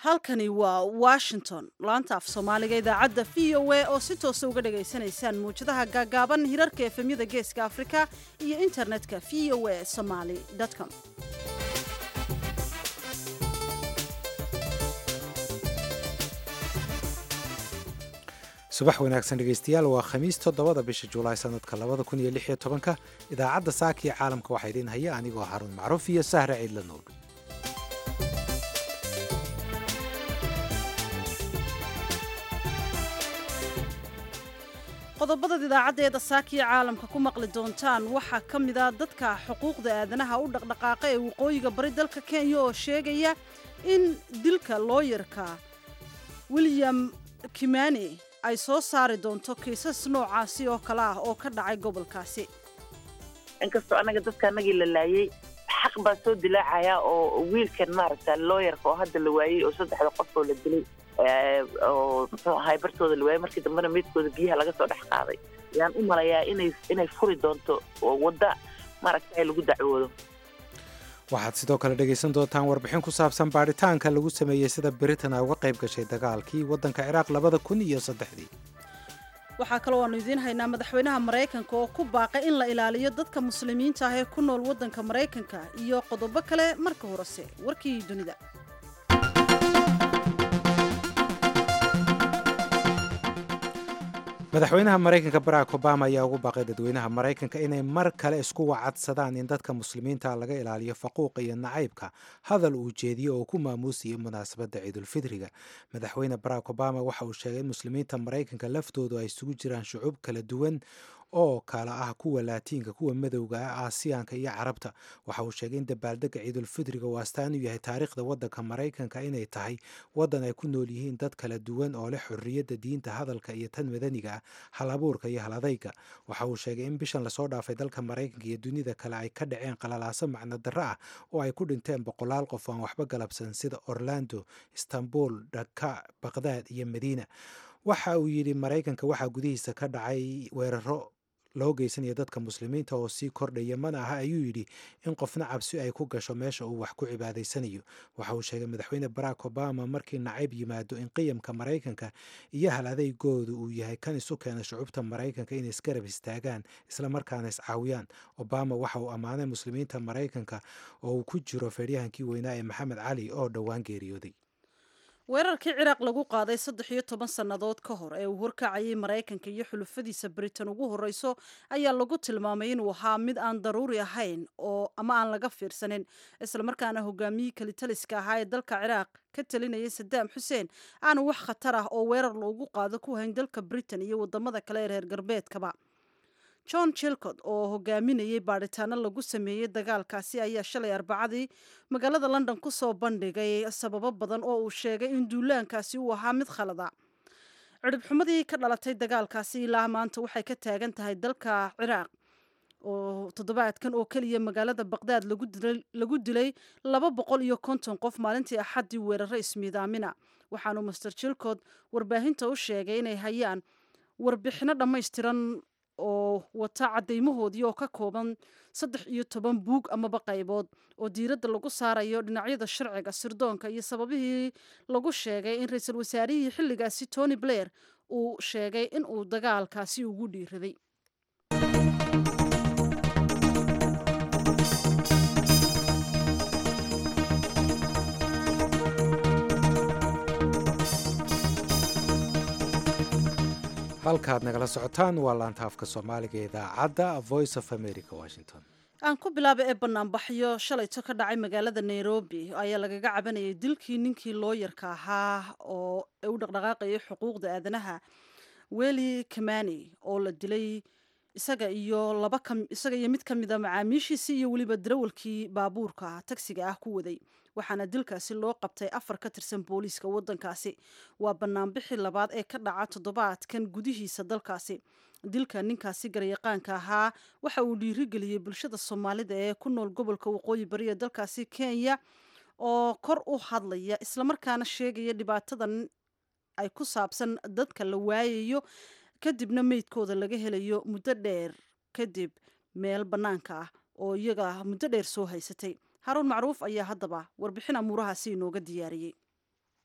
halkani waa washington laanta af soomaaliga idaacadda v o a oo si toosa uga dhagaysanaysaan muwjadaha gaagaaban hirarka efemyada geeska afrika iyo internetka v o a somaly com subax wanaagsan dhegaystayaal waa khamiis toddobada bisha julaay sanadka labada kun iyo lix iyo tobanka idaacadda saakiya caalamka waxaa idiin haya anigoo haruun macruuf iyo sahra ciidla nuur qodobadaad idaacaddeeda saakiya caalamka ku maqli doontaan waxaa ka mid a dadka xuquuqda aadanaha u dhaqdhaqaaqa ee waqooyiga bari dalka kenya oo sheegaya in dilka looyarka william kimani ay soo saari doonto kiisas noocaasi oo kale ah oo ka dhacay gobolkaasi inkastoo annaga dadka annagii la laayey xaq baa soo dilaacaya oo wiilkan maaragta looyarka oo hadda la waayey oo saddexda qof oo la dilay oo muxuu ahay bartooda la waayey markii dambena meydkooda biyaha laga soo dhex qaaday ayaan u malayaa inay inay furi doonto wadda maaragta lagu dacwoodo waxaad sidoo kale dhegaysan doontaan warbixin ku saabsan baadhitaanka lagu sameeyey sida britain ay uga qayb gashay dagaalkii waddanka ciraaq labada kun iyo saddexdii waxaa kaloo aanu idiin haynaa madaxweynaha maraykanka oo ku baaqay in la ilaaliyo dadka muslimiinta ah ee ku nool waddanka maraykanka iyo qodobo kale marka horese warkii dunida madaxweynaha maraykanka barack obama ayaa ugu baaqay dadweynaha maraykanka inay mar kale isku wacadsadaan in dadka muslimiinta laga ilaaliyo faquuqa iyo nacaybka hadal uu jeediyo oo ku maamuusiyay munaasabadda ciidulfidriga madaxweyne barack obama waxa uu sheegay in muslimiinta maraykanka laftoodu ay isugu jiraan shucuub kala duwan oo kala ah kuwa laatiinka kuwa madowga ah aasiyaanka iyo carabta waxa uu sheegay in dabaaldega ciidulfidriga uu astaan u yahay taariikhda waddanka maraykanka inay tahay waddan ay ku nool yihiin dad kala duwan oo leh xorriyadda diinta hadalka iyo tan madaniga ah hal abuurka iyo hal adayga waxa uu sheegay in bishan lasoo dhaafay dalka maraykanka iyo dunida kale ay ka dhaceen qalalaaso macno darro ah oo ay ku dhinteen boqolaal qof aan waxba galabsan sida orlando istanbul dhaka baqdaad iyo madiina waxa uu yidhi maraykanka waxaa gudihiisa ka dhacay weeraro loo geysanaya dadka muslimiinta oo sii kordhaya mana aha ayuu yidhi in qofna cabsi ay ku gasho meesha uu wax ku cibaadaysanayo waxa uu sheegay madaxweyne barack obama markii nacayb yimaado in qiyamka maraykanka iyo hal adeygooda uu yahay kan isu keena shucuubta maraykanka inay isgarab istaagaan islamarkaana iscaawiyaan obama waxa uu ammaanay muslimiinta maraykanka oo uu ku jiro feeryahankii weynaa ee maxamed cali oo dhowaan geeriyooday weerarkii ciraaq lagu qaaday saddex iyo toban sannadood ka hor ee uu horkacayay maraykanka iyo xulufadiisa britain ugu horreyso ayaa lagu tilmaamay inuu ahaa mid aan daruuri ahayn oo ama aan laga fiirsanin islamarkaana hogaamiyii kalitaliska ahaa ee dalka ciraaq ka talinayay sadaam xuseen aanu wax khatar ah oo weerar loogu qaado ku hayn dalka britain iyo wadamada kale ee reer galbeedkaba john chilcod oo hogaaminayay baadhitaano lagu sameeyey dagaalkaasi ayaa shalay arbacadii magaalada london ku soo bandhigay sababo badan oo uu sheegay in duulaankaasi uu ahaa mid khalada cidhibxumadii ka dhalatay dagaalkaasi ilaa maanta waxay ka taagan tahay dalka ciraaq oo toddobaadkan oo keliya magaalada baqdaad lagu dilay laba boqol iyo konton qof maalintii axaddii weeraro ismiidaamina waxaanu master chilcod warbaahinta u sheegay inay hayaan warbixino dhammaystiran oo wata caddaymahoodii oo ka kooban saddex iyo toban buug amaba qaybood oo diiradda lagu saarayo dhinacyada sharciga sirdoonka iyo sababihii lagu sheegay in ra-iisul wasaarihii xilligaasi tony blair uu sheegay in uu dagaalkaasi ugu dhiiraday halkaad nagala socotaan waa laanta afka soomaaliga idaacadda voice of america washington aan ku bilaaba ee banaanbaxyo shalayto ka dhacay magaalada nairobi ayaa lagaga cabanayay dilkii ninkii looyarka ahaa oo u dhaqdhaqaaqayay xuquuqda aadanaha weli kamani oo la dilay isaga iyo laba isaga iyo mid ka mida macaamiishiisii iyo weliba darawalkii baabuurka tagsiga ah ku waday waxaana dilkaasi loo qabtay afar ka tirsan booliiska waddankaasi waa banaanbixii labaad ee ka dhaca toddobaadkan gudihiisa dalkaasi dilka ninkaasi garyaqaanka ahaa waxa uu dhiirigeliyey bulshada soomaalida ee ku nool gobolka waqooyi bari ee dalkaasi kenya oo kor u hadlaya islamarkaana sheegaya dhibaatadan ay ku saabsan dadka la waayayo kadibna meydkooda laga helayo muddo dheer kadib meel bannaanka ah oo iyaga muddo dheer soo haysatay haruun macruuf ayaa haddaba warbixin amuurahaasi inooga diyaariyey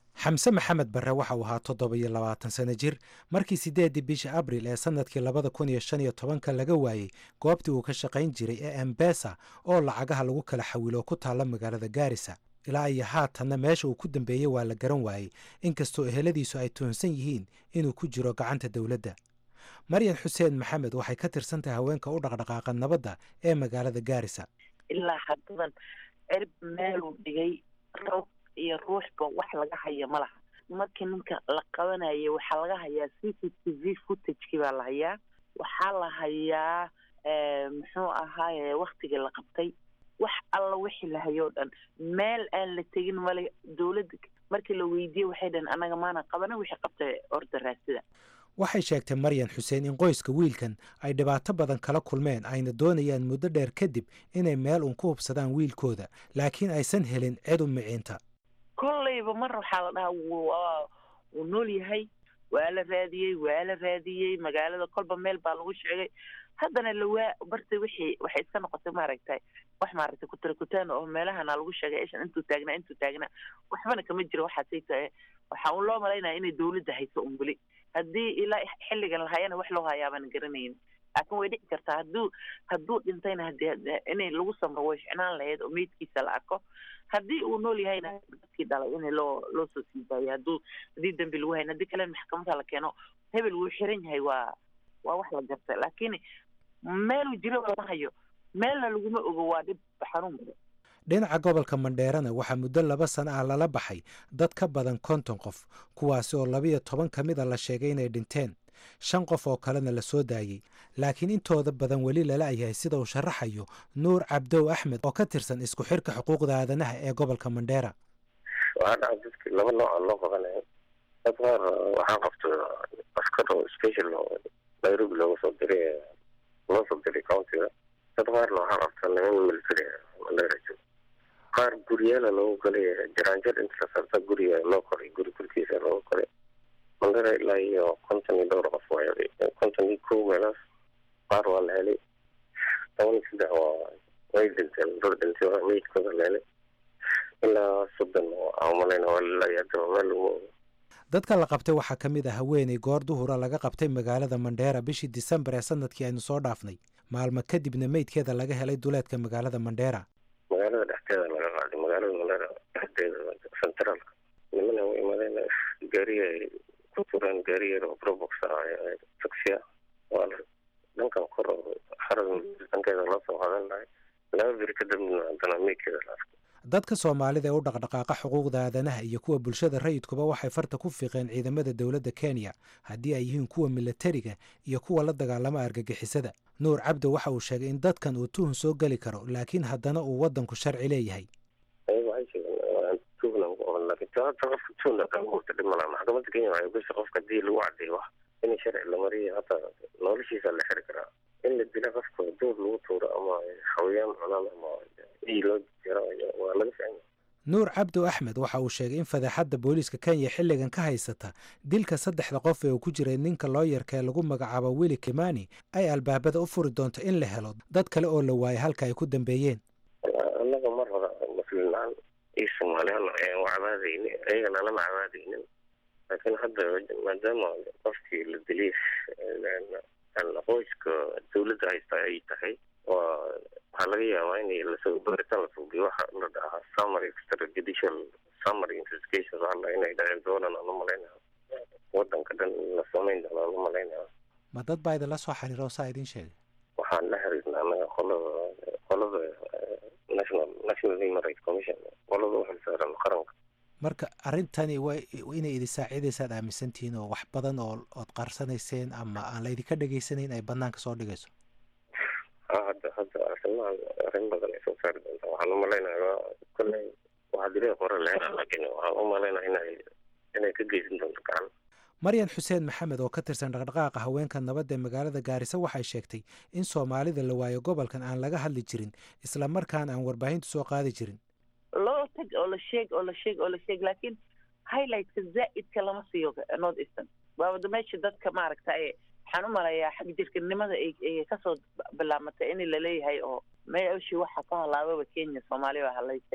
xamse maxamed barre waxa uu ahaa toddoba iyo labaatan sano jir markii siddeeddii bisha abril ee sannadkii labada kun iyo shan iyo tobanka laga waayey goobtii uu ka shaqayn jiray ee embesa oo lacagaha lagu kala xawilo ku taalla magaalada gaarisa ilaa iyo haatanna meesha uu ku dambeeyey waa la garan waayey inkastoo eheladiisu ay tuhunsan yihiin inuu ku jiro gacanta dowladda maryan xuseen maxamed waxay ka tirsan tahay haweenka u dhaqdhaqaaqa nabadda ee magaalada gaarisa ilaa haddadan cirib meeluu dhigay roob iyo ruuxba wax laga haya ma laha markii ninka la qabanayay waxaa laga hayaa c c t v footagekii baa la hayaa waxaa la hayaa muxuu ahaaye waktigii la qabtay wax alla wixii la hayo o dhan meel aan la tegin male dowladda markii la weydiiyey waxay dhahen annaga maana qabana wixii qabtay orda raasida waxay sheegtay maryan xuseen in qoyska wiilkan ay dhibaato badan kala kulmeen ayna doonayaan muddo dheer kadib inay meel uun ku hubsadaan wiilkooda laakiin aysan helin cid u miciinta kollayba mar waxaa la dhahaa waa wuu nool yahay waa la raadiyey waa la raadiyey magaalada kolba meel baa lagu sheegay haddana lawaa barta wixii waxay iska noqotay maaragtay wax maaragtay kutarakutaan oo meelahana lagu sheegay ishan intuu taagnaa intuu taagnaa waxbana kama jiro waxaasay tahay waxaa un loo malaynaya inay dowladda hayso un weli haddii ilaa xilligan lahayana wax loo hayaabaan garanayn laakiin way dhici kartaa hadduu hadduu dhintayna hadii inay lagu samro way ficnaan lahayd oo meydkiisa la arko haddii uu nool yahayna dadkii dhalay in loo loo soo sii daayo hadduu haddii dembi lagu hayn haddii kalena maxkamadda la keeno hebel wuu xiran yahay waa waa wax la garta laakiin meeluu jiro lama hayo meelna laguma ogo waa dhib xanuun badan dhinaca gobolka mandheerana waxaa muddo laba sano ah lala baxay dad ka badan konton qof kuwaasi oo labiyo toban ka mida la sheegay inay dhinteen shan qof oo kalena la soo daayey laakiin intooda badan weli lala yahay sida uu sharaxayo nuur cabdow axmed oo ka tirsan isku xirka xuquuqda aadanaha ee gobolka mandheera waxaa dhaca dadki laba nooca loo qabanaya dad qaar waxaa qabto askar oo special oo nairobi looga soo diray loo soo diray countiga dad qaarna waxaa qabta niman military mandheera joogo qaar guryaala loogu galay jaraanjar inta la saarta guriga loo koray guri gurkiisa loogu koray mandheera ilaa iyo konton iyo dhowr qof waay konton iyo kow meelaas qaar waa la helay toban iyo saddex waa way dhinteen dad dhintay waa meydkooda la helay ilaa soddon aan malayna waa lalaaya hadaba meel lagu ogo dadka la qabtay waxaa ka mid ah haweeney goor duhura laga qabtay magaalada mandheera bishii disembar ee sanadkii aynu soo dhaafnay maalmo kadibna meydkeeda laga helay duleedka magaalada mandheera magaalada dhexdeeda laga qaaday magaalada mandheera dhexdeeda centraalka nimana u imaadeen gaariga ay ku tureen gaarigeeda oo probox ah taxia waa dhankan kor xarada dhankeeda loo soo qadan lahay laba beri kadibna haddana meydkeeda la arkay dadka soomaalida ee u dhaqdhaqaaqa xuquuqda aadanaha iyo kuwa bulshada rayidkuba waxay farta ku fiiqeen ciidamada dowladda kenya haddii ay yihiin kuwa milatariga iyo kuwa la dagaalama argagixisada nuur cabdo waxa uu sheegay in dadkan uu tuhun soo geli karo laakiin haddana uu waddanku sharci leeyahay ayaga waxay sheegeen tuhna ku qaban laakiin taata qofka tuhna kaguurta dhib malaa maxkamadda kenya waxay gashay qofka haddii lagu caddeeyo wax in sharci la mariyo hataa noloshiisa la xiri karaa in la dila qofka duur lagu tuuro ama xawayaan cunaan ama ii loo jiro waa laga ficanya nuur cabdo axmed waxa uu sheegay in fadeexadda booliiska kenya xilligan ka haysata dilka saddexda qof ee uu ku jiray ninka looyarka ee lagu magacaabo willi kimani ay albaabada u furi doonto in la helo dad kale oo la waayay halka ay ku dambeeyeen annaga mar hore muslimlaan iyo soomaaliyan ayaan cabaadaynin ayagana lama cabaadaynin laakiin hadda maadaama qofkii la dilay qoyska dawladda haysta ay tahay waa waxaa laga yaabaa in lasoo baaritaan la suubiyo waxa la dhahaa summary extrajudicial summary investigation waxa la inay dhaceen doonaan aan u malaynaya wadanka dhan la samayn doona aan u malaynaya ma dad baa idinla soo xiriiro saa idin sheegay waxaan la xiriirna anaga qolada qolada national national human rights commission qolada u xilsaaran qaranka marka arrintani waa inay idin saaciidaysaad aaminsantihiin oo wax badan oo ood qarsanayseen ama aan la idinka dhegaysanayn ay banaanka soo dhigayso hadda hadda arrimaha arrin badan ay soo saari doontaa waxaan u malaynayaa kolley waxaa dilay qore leena laakiin waxaan u malaynaya inay inay ka geysan doonto gacan maryan xuseen maxamed oo ka tirsan dhaqdhaqaaqa haweenka nabadda ee magaalada gaarisa waxay sheegtay in soomaalida la waayo gobolkan aan laga hadli jirin isla markaana aan warbaahintu soo qaadi jirin loo tag oo la sheeg oo la sheeg oo la sheeg laakiin highlightka zaa'idka lama siiyo north eastern waawada meesha dadka maaragta ee waxaan u malayaa xag jirkanimada ay kasoo bilaamatay in laleeyahay oo meeshii waxa ka halaababa kenya soomaaliya baa halaysay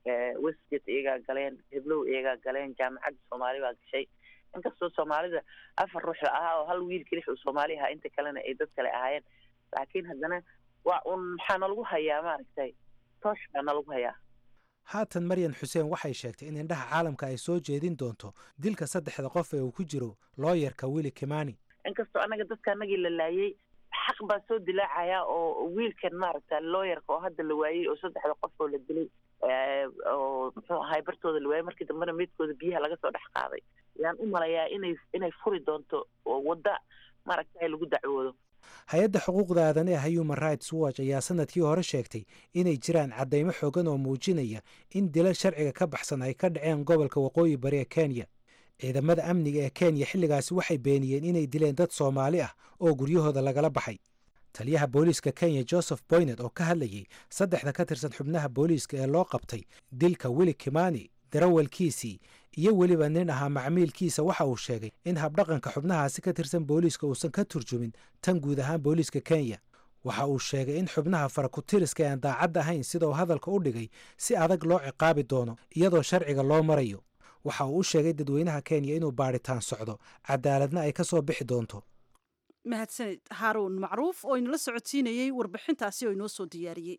westgate iyagaa galeen heblow iyagaa galeen jaamacadda soomaali baa gashay inkastoo soomaalida afar ruux la ahaa oo hal wiil kelix uu soomaali ahaa inta kalena ay dad kale ahaayeen laakiin haddana waa un maxaa nalagu hayaa maaragtay toosh baa nalagu hayaa haatan maryan xuseen waxay sheegtay in indhaha caalamka ay soo jeedin doonto dilka saddexda qof ee uu ku jiro looyarka willi kimani inkastoo annaga dadka anagii la laayay xaq baa soo dilaacayaa oo wiilkan maaragta looyarka oo hadda la waayey oo saddexda qof oo la dilay oo muxuu ahay bartooda la waayey markii dambena meydkooda biyaha laga soo dhex qaaday yaan u malayaa inay inay furi doonto wadda maaragta lagu dacwoodo hay-adda xuquuqda aadan ee human rights watch ayaa sanadkii hore sheegtay inay jiraan caddaymo xoogan oo muujinaya in dilal sharciga ka baxsan ay ka dhaceen gobolka waqooyi bari ee kenya ciidamada amniga ee kenya xilligaasi waxay beeniyeen inay dileen dad soomaali ah oo guryahooda lagala baxay taliyaha booliiska kenya joseph boynet oo ka hadlayay saddexda ka tirsan xubnaha booliiska ee loo qabtay dilka willi kimani darawalkiisii iyo weliba nin ahaa macmiilkiisa waxa uu sheegay in habdhaqanka xubnahaasi ka tirsan booliiska uusan ka turjumin tan guud ahaan booliiska kenya waxa uu sheegay in xubnaha farakutiriska aan daacad ahayn sida uu hadalka u dhigay si adag loo ciqaabi doono iyadoo sharciga loo marayo waxa uu u sheegay dadweynaha kenya inuu baadhitaan socdo cadaaladna ay ka soo bixi doonto mahadsaned haaruun macruuf oo inala socodsiinayey warbixintaasi oo inoo soo diyaariyey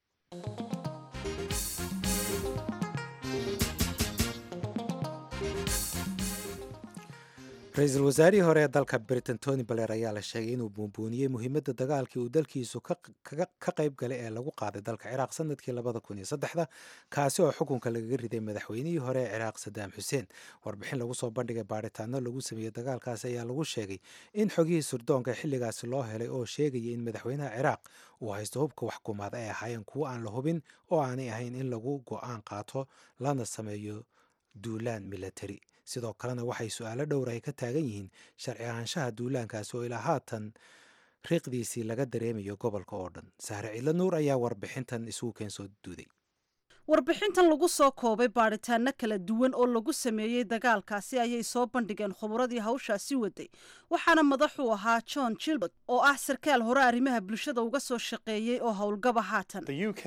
ra-iisul wasaarihii hore ee dalka britain tony baler ayaa la sheegay inuu buunbuuniyey muhiimadda dagaalkii uu dalkiisu ka qayb galay ee lagu qaaday dalka ciraaq sanadkii labada kun iyo saddexda kaasi oo xukunka lagaga riday madaxweynihii hore ee ciraaq sadaam xuseen warbixin lagu soo bandhigay baadhitaano lagu sameeyey dagaalkaasi ayaa lagu sheegay in xogihii surdoonka xilligaasi loo helay oo sheegaya in madaxweynaha ciraaq uu haysto hubka waxkumaad ay ahaayeen kuwo aan la hubin oo aanay ahayn in lagu go-aan qaato lana sameeyo duulaan milatari sidoo kalena waxay su-aalo dhowr ay ka taagan yihiin sharci ahaanshaha duulaankaasi oo ilaa haatan riiqdiisii laga dareemayo gobolka oo dhan sahre cidlo nuur ayaa warbixintan isugu keen soo duuday warbixintan lagu soo koobay baadhitaano kala duwan oo lagu sameeyey dagaalkaasi ayay soo bandhigeen khuburadii hawshaasi waday waxaana madaxu ahaa john gilbert oo ah sarkaal hore arrimaha bulshada uga soo shaqeeyey oo howlgaba haatan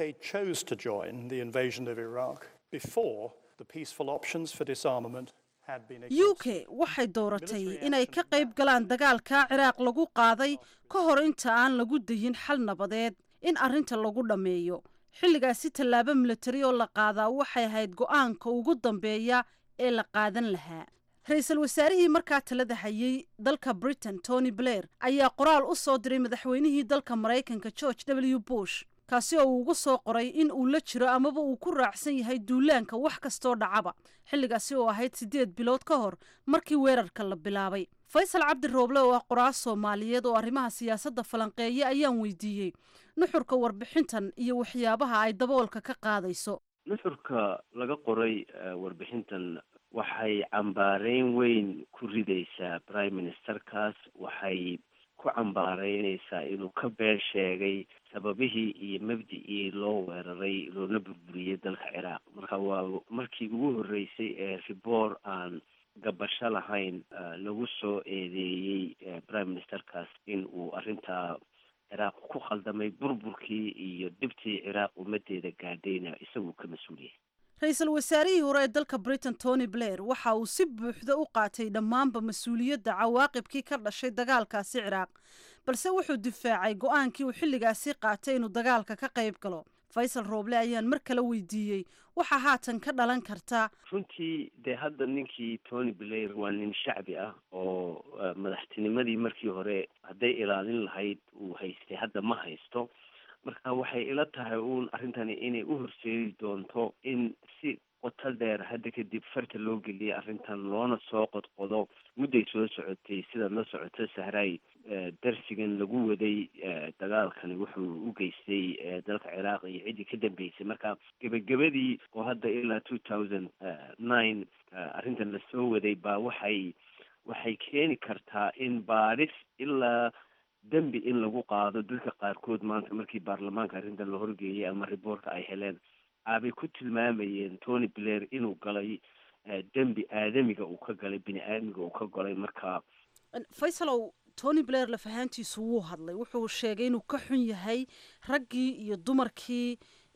u k waxay dooratay inay ka qayb galaan dagaalka ciraaq lagu qaaday ka hor inta aan lagu dayin xal nabadeed in arrinta lagu dhammeeyo xilligaasi tallaabo milatari oo la qaadaa waxay ahayd go-aanka ugu dambeeya ee la qaadan lahaa ra-iisul wasaarihii markaa talada hayay dalka britain tony blair ayaa qoraal u soo diray madaxweynihii dalka maraykanka george w bush kaasi oo uu ugu soo qoray in uu la jiro amaba uu ku raacsan yahay duulaanka wax kastoo dhacaba xilligaasi oo ahayd siddeed bilood ka hor markii weerarka la bilaabay faysal cabdi rooble oo ah qoraal soomaaliyeed oo arrimaha siyaasadda falanqeeya ayaan weydiiyey nuxurka warbixintan iyo waxyaabaha ay daboolka ka qaadayso nuxurka laga qoray warbixintan waxay cambaareyn weyn ku ridaysaa prime ministerkaas waxay ku cambaareynaysaa inuu ka been sheegay sababihii iyo mabdicii loo weeraray loona burburiyey dalka ciraaq marka waa markii ugu horreysay ee riboor aan gabasho lahayn lagu soo eedeeyey prime ministerkaas in uu arrintaa ciraaq ku khaldamay burburkii iyo dhibtii ciraaq ummadeeda gaadhayna isaguu ka mas-uuliyay ra-iisul wasaarihii hore ee dalka britain tony blair waxa uu si buuxda u qaatay dhammaanba mas-uuliyadda cawaaqibkii ka dhashay dagaalkaasi ciraaq balse wuxuu difaacay go-aankii uu xilligaasi qaatay inuu dagaalka ka qayb galo faysal rooble ayaan mar kale weydiiyey waxaa haatan ka dhalan karta runtii dee hadda ninkii tony blair waa nin shacbi ah oo madaxtinimadii markii hore hadday ilaalin lahayd uu haystay hadda ma haysto marka waxay ila tahay uun arrintani inay u horseedi doonto in si qoto dheer hadda kadib farta loo geliyay arrintan loona soo qodqodo mudday soo socotay sidaad la socoto sahraay darsigan lagu waday dagaalkani wuxuu u geystay dalka ciraaq iyo ciddii ka dambeysay marka gebagabadii oo hadda ilaa two thousand nine arrintan lasoo waday baa waxay waxay keeni kartaa in baadhis ilaa dembi in lagu qaado dadka qaarkood maanta markii baarlamaanka arrintan la horgeeyay ama riboortka ay heleen aabay ku tilmaamayeen tony blair inuu galay dembi aadamiga uu ka galay bini aadamiga uu ka galay marka faysalow tony blair lafahaantiisu wuu hadlay wuxuu sheegay inuu ka xun yahay raggii iyo dumarkii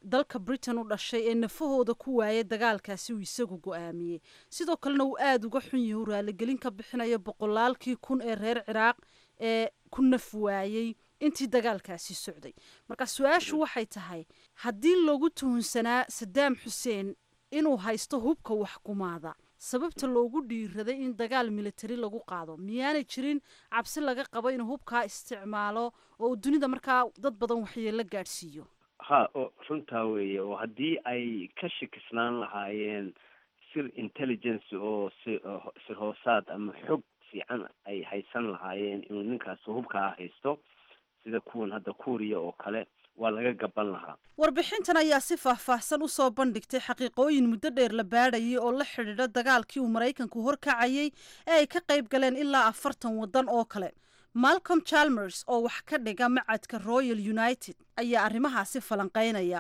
dalka britain u dhashay ee nafahooda ku waayay dagaalkaasi uu isagu go-aamiyey sidoo kalena uu aada uga xun yahay uu raaligelin ka bixinayo boqolaalkii kun ee reer ciraaq ee ku naf waayey intii dagaalkaasi socday marka su-aashu waxay tahay haddii lagu tuhunsanaa sadaam xuseen inuu haysto hubka waxkumaada sababta loogu dhiiraday in dagaal militari lagu qaado miyaanay jirin cabsi laga qabo inuu hubkaa isticmaalo oo uu dunida markaa dad badan waxyeelo gaadhsiiyo ha oo runtaa weeye oo haddii ay ka shakisnaan lahaayeen sir intelligence oo si sir hoosaad ama xog fiican ay haysan lahaayeen inuu ninkaas hubkaa haysto sida kuwan hadda kuuriya oo kale waa laga gaban lahaa warbixintan ayaa si faahfaahsan u soo bandhigtay xaqiiqooyin muddo dheer la baadhayay oo la xidhiidha dagaalkii uu maraykanku horkacayay ee ay ka qayb galeen ilaa afartan waddan oo kale malcolm chalmers oo wax ka dhiga macadka royal united ayaa arrimahaasi falanqaynaya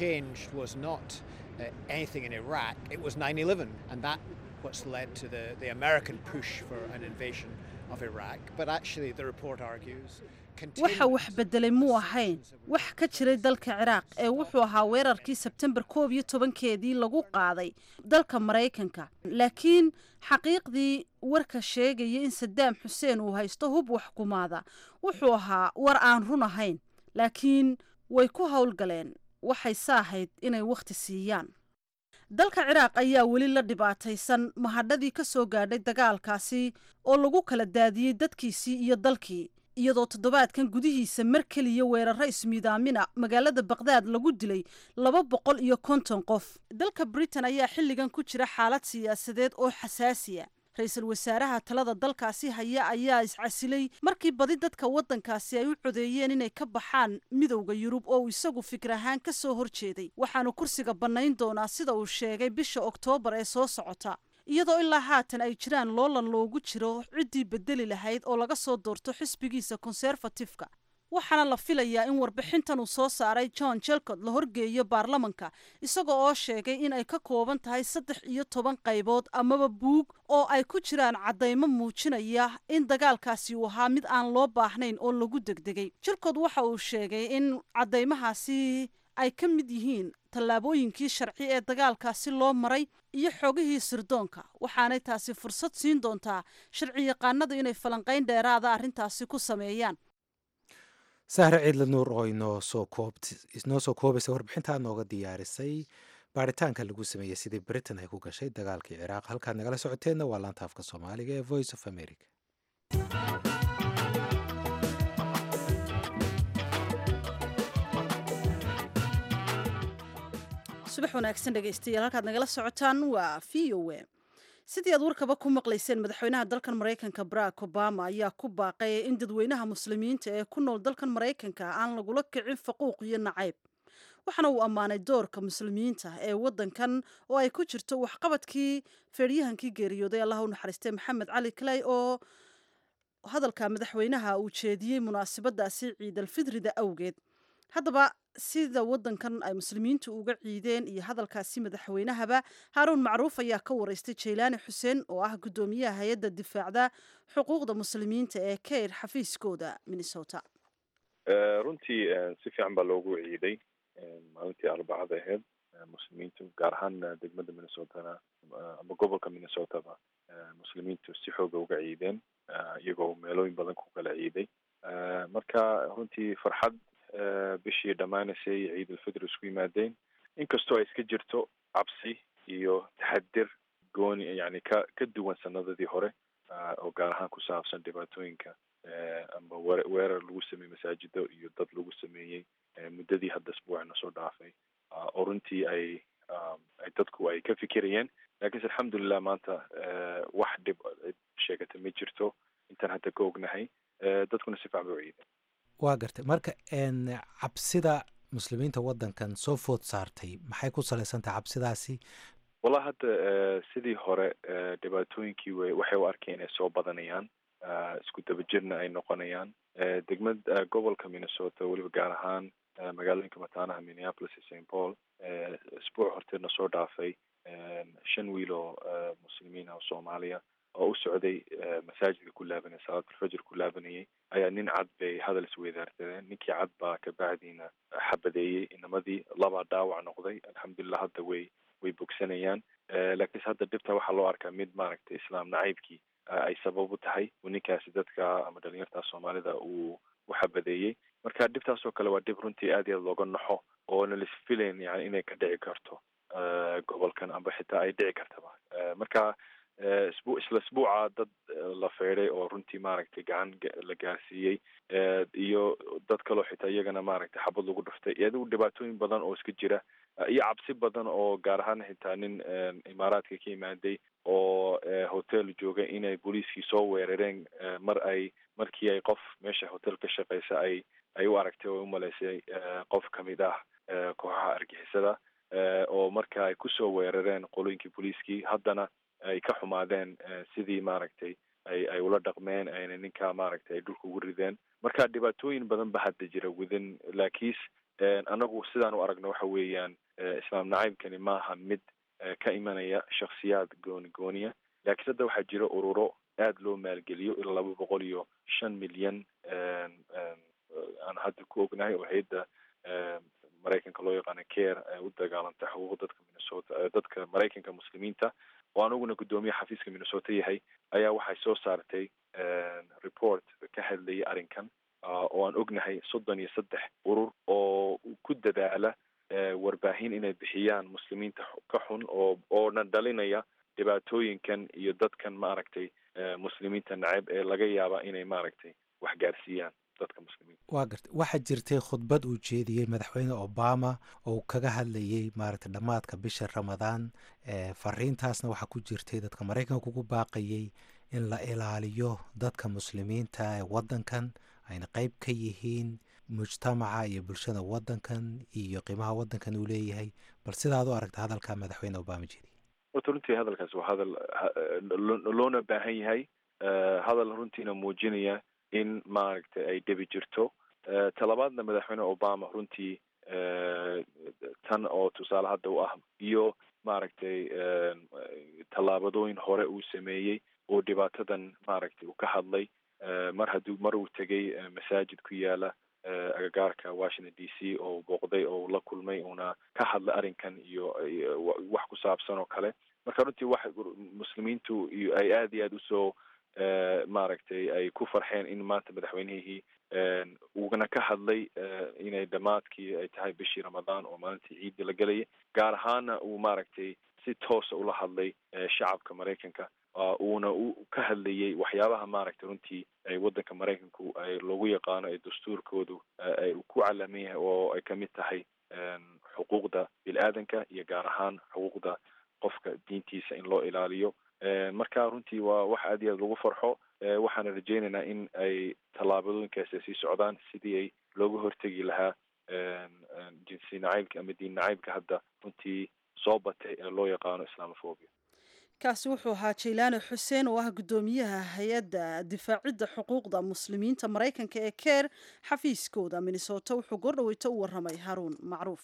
what's led to the, the American push for an invasion of Iraq. But actually, the report argues. waxa wax bedelay muu ahayn wax ka jiray dalka ciraaq ee wuxuu ahaa weerarkii sebtembar koob iyo tobankeedii lagu qaaday dalka maraykanka laakiin xaqiiqdii warka sheegaya in sadaam xuseen uu haysto hub waxkumaada wuxuu ahaa war aan run ahayn laakiin way ku howlgaleen waxay saahayd inay wakhti siiyaan dalka ciraaq ayaa weli la dhibaataysan mahadhadii ka soo gaadhay dagaalkaasi oo lagu kala daadiyey dadkiisii iyo dalkii iyadoo toddobaadkan gudihiisa mar keliya weeraro ismiidaamina magaalada bakdaad lagu dilay laba boqol iyo konton qof dalka britain ayaa xilligan ku jira xaalad siyaasadeed oo xasaasiya ra-iisul wasaaraha talada dalkaasi haya ayaa iscasilay markii badi dadka waddankaasi ay u codeeyeen inay ka baxaan midowda yurub oo uu isagu fikir ahaan ka soo horjeeday waxaanu kursiga bannayn doonaa sida uu sheegay bisha oktoobar ee soo socota iyadoo ilaa haatan ay jiraan loolan loogu jiro ciddii bedeli lahayd oo laga soo doorto xisbigiisa konserfatifka waxaana la filayaa in warbixintan uu soo saaray john jelcod la horgeeyo baarlamanka isaga oo sheegay in ay ka kooban tahay saddex iyo toban qaybood amaba buug oo ay ku jiraan caddaymo muujinaya in dagaalkaasi uu ahaa mid aan loo baahnayn oo lagu degdegay jelcod waxa uu sheegay in caddaymahaasi ay ka mid yihiin tallaabooyinkii sharci ee dagaalkaasi loo maray iyo xogihii sirdoonka waxaanay taasi fursad siin doontaa sharci yaqaanadu inay falanqayn dheeraada arrintaasi ku sameeyaan sahre ciidla nuur oo inoo soo koobt inoo soo koobaysa warbixintaa nooga diyaarisay baaritaanka lagu sameeyey sidii britain ay ku gashay dagaalkii ciraaq halkaad nagala socoteenna waa laanta afka soomaaliga ee voice of america subax wanaagsan dhegaystayaal halkaad nagala socotaan waa v o a sidii aad warkaba ku maqlayseen madaxweynaha dalkan maraykanka barack obama ayaa ku baaqay in dadweynaha muslimiinta ee ku nool dalkan maraykanka aan lagula kicin faquuq iyo nacayb waxaana uu ammaanay doorka muslimiinta ee wadankan oo ay ku jirto waxqabadkii feeryahankii geeriyooday allah u naxariistay maxamed cali clay oo hadalka madaxweynaha uu jeediyey munaasabadaasi ciidalfidrida awgeed haddaba sida wadankan ay muslimiintu uga ciideen iyo hadalkaasi madaxweynahaba haaruun macruuf ayaa ka wareystay jaylaani xuseen oo ah guddoomiyaha hay-adda difaacda xuquuqda muslimiinta ee keyr xafiiskooda minnesota runtii si fiican baa loogu ciiday maalintii arbacada ahayd muslimiintu gaar ahaan degmada minnesotana ama gobolka minnesotaba muslimiintu si xooga uga ciideen iyagoo meelooyin badan ku kala ciiday marka runtii farxad bishii dhammaanaysay ciid ulfitr isku yimaadeen inkastoo ay iska jirto cabsi iyo taxadir gooni yani ka ka duwan sanadadii hore oo gaar ahaan ku saabsan dhibaatooyinka ama we weerar lagu sameeyey masaajido iyo dad lagu sameeyey muddadii hadda asbuucna soo dhaafay oo runtii ay ay dadku ay ka fikirayeen lakiinse alxamdulilah maanta wax dhib sheegata ma jirto intaan hadda ka ognahay dadkuna si fiican ba u ciidan waa gartay marka cabsida muslimiinta waddankan soo food saartay maxay ku salaysantahay cabsidaasi wallahi hadda sidii hore dhibaatooyinkii w waxay u arkeen inay soo badanayaan isku dabajirna ay noqonayaan degmad gobolka minnesota weliba gaar ahaan magaalooyinka mataanaha minneapolis iyo st paul isbuuc horteedna soo dhaafay shan wiil oo muslimiin ah oo soomaaliya oo u socday masaajidka ku laabanaya salaatulfajr ku laabanayay ayaa nin cad bay hadal isweydaarsadeen ninkii cad baa kabacdiina xabadeeyey inamadii laba dhaawac noqday alxamdulilah hadda way way bogsanayaan laakiinse hadda dhibta waxaa loo arkaa mid maaragtay islaam nacaybkii ay sabab u tahay uu ninkaasi dadka ama dhalinyarta soomaalida uu u xabadeeyey marka dhibtaasoo kale waa dhib runtii aad iyo aad looga naxo oona lisfilayn yani inay ka dhici karto gobolkan amba xitaa ay dhici kartaba marka isbu isla isbuuca dad la feeday oo runtii maaragtay gacan la gaarsiiyey iyo dad kaloo xitaa iyagana maaragtay xabad lagu dhuftay iyo adigu dhibaatooyin badan oo iska jira iyo cabsi badan oo gaar ahaan xitaa nin imaaraadka ka yimaaday oo hotel jooga inay booliiskii soo weerareen mar ay markii ay qof meesha hotel ka shaqeysa ay ay u aragtay oo umaleysay qof kamid ah kooxaha argixisada oo marka ay kusoo weerareen qolooyinkii booliiskii haddana ay ka xumaadeen sidii maaragtay ay ay ula dhaqmeen ayna ninkaa maaragtay ay dhulka ugu rideen marka dhibaatooyin badan ba hadda jira within laakiis anagu sidaan u aragno waxa weeyaan islaam nacaybkani maaha mid ka imanaya shaksiyaad gooni gooniya laakiin hadda waxaa jira ururo aada loo maalgeliyo ilaa laba boqol iyo shan milyan aan hadda ku ognahay oo hay-adda maraykanka loo yaqaano care ee u dagaalanta xuquuq dadka minnesota dadka maraykanka muslimiinta oo aniguna guddoomiye xafiiska minnesota yahay ayaa waxay soo saartay report ka hadlayay arrinkan oo aan ognahay soddon iyo saddex urur oo ku dadaala warbaahin inay bixiyaan muslimiinta ka xun oo oona dhalinaya dhibaatooyinkan iyo dadkan maaragtay muslimiinta nacab ee laga yaaba inay maaragtay wax gaarsiiyaan dadka muslimiinta waa garta waxaa jirtay khudbad uu jeediyey madaxweyne obama oo uu kaga hadlayey maaragtay dhammaadka bisha ramadaan fariintaasna waxaa ku jirtay dadka maraykanka ugu baaqayey in la ilaaliyo dadka muslimiinta ee waddankan ayna qeyb ka yihiin mujtamaca iyo bulshada waddankan iyo qiimaha waddankan uu leeyahay bal sidaad u aragta hadalka madaxweyne obama jeediyey horta runtii hadalkaas waa hadal loona baahan yahay hadal runtiina muujinaya in maaragtay ay dhebi jirto talabaadna madaxweyne obama runtii tan oo tusaale hadda u ah iyo maaragtay tallaabadooyin hore uu sameeyey oo dhibaatadan maaragtay uu ka hadlay mar hadduu mar uu tegay masaajid ku yaala agagaarka washington d c oo booqday oo la kulmay uuna ka hadlay arrinkan iyo wax ku saabsan oo kale marka runtii wax muslimiintu iyo ay aada iyo aada usoo maaragtay ay ku farxeen in maanta madaxweynihii uuna ka hadlay inay dhammaadkii ay tahay bishii ramadaan oo maalintii ciidda la gelaya gaar ahaana uu maaragtay si toosa ula hadlay shacabka maraykanka uuna u ka hadlayey waxyaabaha maaragtay runtii ay waddanka maraykanku ay loogu yaqaano ee dastuurkoodu ay ku calaman yahay oo ay kamid tahay xuquuqda bil-aadanka iyo gaar ahaan xuquuqda qofka diintiisa in loo ilaaliyo marka runtii waa wax aad iyo aad lagu farxo waxaana rajeynaynaa in ay tallaabadooyinkaasi ay sii socdaan sidii ay looga hortegi lahaa jinsi nacaybka ama diin nacaybka hadda runtii soo batay ee loo yaqaano islamophobia kaasi wuxuu ahaa jaylaane xuseen oo ah guddoomiyaha hay-adda difaacidda xuquuqda muslimiinta maraykanka ee keer xafiiskooda minnesota wuxuu goordhaweyto u warramay haruun macruuf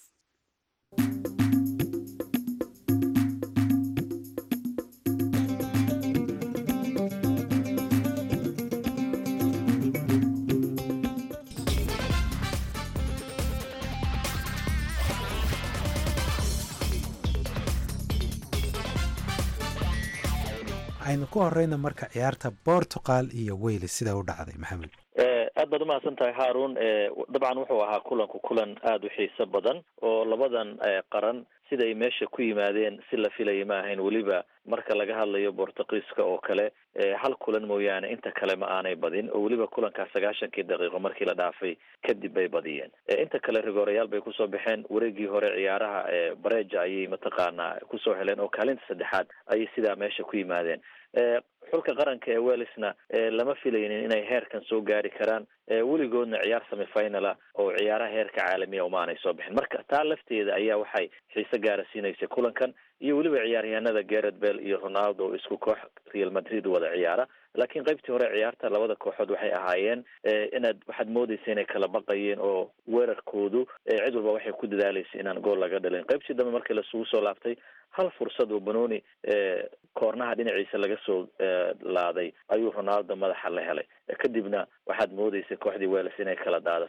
aynu ku horeyna marka ciyaarta portugal iyo wales sidaa u dhacday maxamed aad baad umahadsan tahay haarun dabcan wuxuu ahaa kulanku kulan aada u xiiso badan oo labadan qaran siday meesha ku yimaadeen si la filaya ma ahayn weliba marka laga hadlayo bortugiiska oo kale hal kulan mooyaane inta kale ma aanay badin oo weliba kulankaa sagaashankii daqiiqo markii la dhaafay kadib bay badiyeen inta kale rigoorayaal bay kusoo baxeen wareegii hore ciyaaraha bareja ayay mataqaanaa kusoo heleen oo kaalinta saddexaad ayay sidaa meesha ku yimaadeen xulka qaranka ee welsna lama filaynin inay heerkan soo gaari karaan weligoodna ciyaar semifinala oo ciyaaraha heerka caalamiya umaanay soo bixin marka taa lafteeda ayaa waxay xiise gaara siinaysay kulankan iyo weliba ciyaaryahanada garret bell iyo ronaldo oo isku koox real madrid wada ciyaara laakiin qaybtii hore ciyaarta labada kooxood waxay ahaayeen inaad waxaad moodeysa inay kala baqayeen oo weerarkoodu cid walba waxay ku dadaalaysa inaan gool laga dhalin qaybtii dambe markii lasugu soo laaftay hal fursad oo banoni koornaha dhinaciisa laga soo laaday ayuu ronaldo madaxa la helay kadibna waxaad moodeysay kooxdii wales inay kala daadatay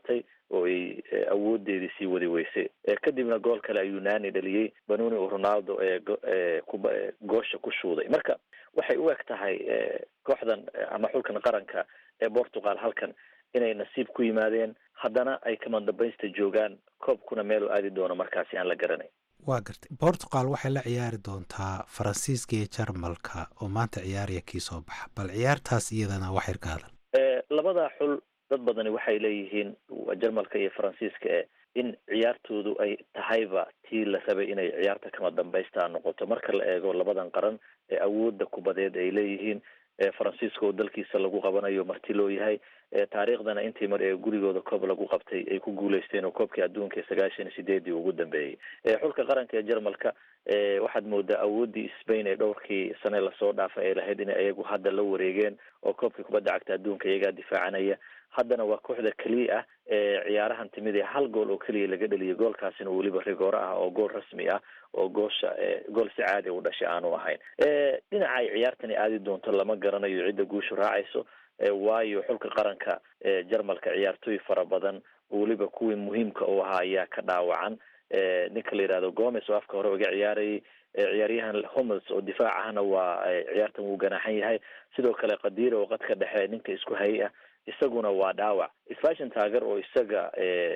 oo ay awoodeedii sii wadi weysay kadibna gool kale ayuu nani dhaliyey banoni oo ronaldo ee kuba goosha ku shuuday marka waxay u eg tahay kooxdan ama xulkan qaranka ee portugal halkan inay nasiib ku yimaadeen haddana ay kamandambaysta joogaan koobkuna meeluu aadi doono markaasi aan la garanay waa gartay portugal waxay la ciyaari doontaa faransiiska iyo jarmalka oo maanta ciyaaraya kii soo baxa bal ciyaartaas iyadana wax yar ka hadal labada xul dad badani waxay leeyihiin jarmalka iyo faransiiska e in ciyaartoodu ay tahayba tii la rabay inay ciyaarta kama dambaysta noqoto marka la eego labadan qaran ee awoodda kubadeed ay leeyihiin faransiiska oo dalkiisa lagu qabanayo marti loo yahay taariikhdana intii mar ee gurigooda koob lagu qabtay ay ku guuleysteen oo koobkii adduunka ee sagaashan iyo sideedii ugu dambeeyey xulka qaranka ee jarmalka waxaad moodaa awooddii spain ee dhowrkii sane lasoo dhaafay ay lahayd inay iyagu hadda la wareegeen oo koobkii kubadda cagta adduunka iyagaa difaacanaya haddana waa kooxda keliya ah ee ciyaarahan timid ee hal gool oo keliya laga dheliyay goolkaasina weliba rigooro ah oo gool rasmi ah oo goosha gool si caadi u dhashay aanu ahayn dhinaca ay ciyaartani aadi doonto lama garanayo cidda guushu raacayso waayo xulka qaranka ee jarmalka ciyaartooy fara badan weliba kuwii muhiimka u ahaa ayaa ka dhaawacan ninka la yidhahdo gomes oo afka hore uga ciyaarayay ciyaaryahan homels oo difaac ahna waa ciyaartan wuu ganaaxan yahay sidoo kale qadiira oo qadka dhexe ninka isku hayay ah isaguna waa dhaawac sfashin taager oo isaga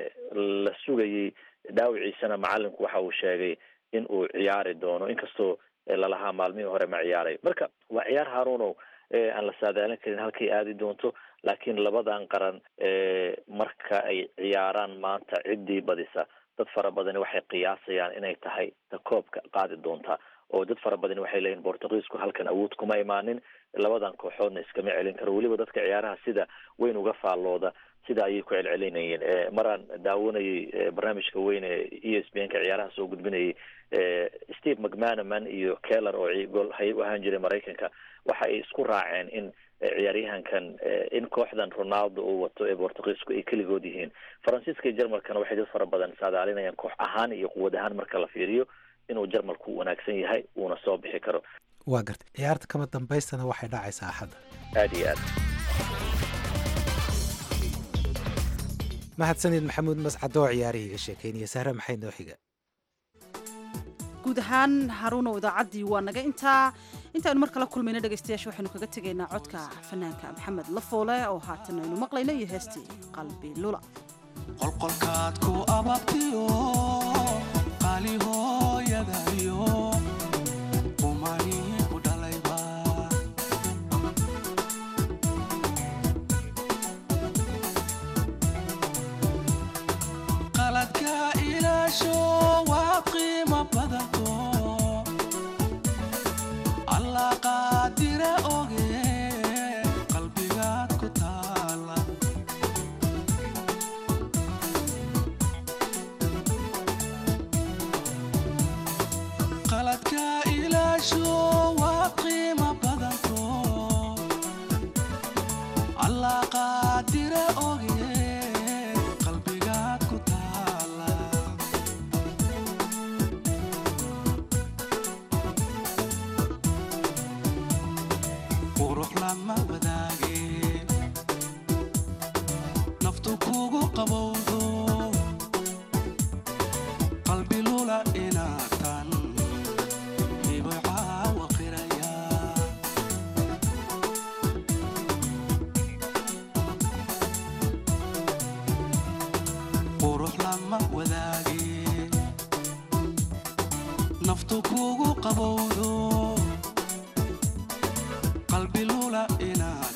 la sugayay dhaawiciisana macalinku waxa uu sheegay in uu ciyaari doono inkastoo lalahaa maalmihii hore ma ciyaaray marka waa ciyaar harunow aan la saadaalin karin halkay aadi doonto laakiin labadan qaran marka ay ciyaaraan maanta ciddii badisa dad fara badani waxay qiyaasayaan inay tahay ta koobka qaadi doonta oo dad fara badani waxay leeyihin bortugiisku halkan awood kuma imaanin labadan kooxoodna iskama celin karo weliba dadka ciyaaraha sida weyn uga faallooda sida ayay ku celcelinayeen maraan daawanayay barnaamijka weyn ee e s b n ka ciyaaraha soo gudbinayay steve mcmanaman iyo keller oo gool hay u ahaan jiray maraykanka waxa ay isku raaceen in ciyaaryahankan in kooxdan ronaldo uu wato ee bortugiisku ay keligood yihiin faransiiska iyo jarmalkana waxay dad fara badan saadaalinayaan koox ahaan iyo quwad ahaan marka la fiiriyo inuu jarmalku wanaagsan yahay uuna soo bixi karo waa gartay ciyaarta kama dambaystana waxay dhacaysaa axadda aada iyo aad mahadsanid maxamuud mascad oo ciyaarihii iga sheekeynaya sahre maxay noo xiga guud ahaan haruunow idaacaddii waa naga intaa intaaynu mar kala kulmayno dhegaystayaasha waxaynu kaga tegaynaa codka fanaanka maxamed lafoole oo haatan aynu maqlayno iyo heestii qalbi lula qolqolkaad ku ababtiyo qaali hooyadayo umani ku dhalayba qaladka ilaasho waa qiimo badanto allah qaadira oge qalbigaad ku taala qaladka ilaasho waa qiimo badanto allah qaadira oge qalbigaad ku taala qurux lama wadaage naftu kugu qabowdo qalbi lula inaatan hibocaawa qiraya qurux lama wadaage naftu kugu qabowdo qalbi lula inaatan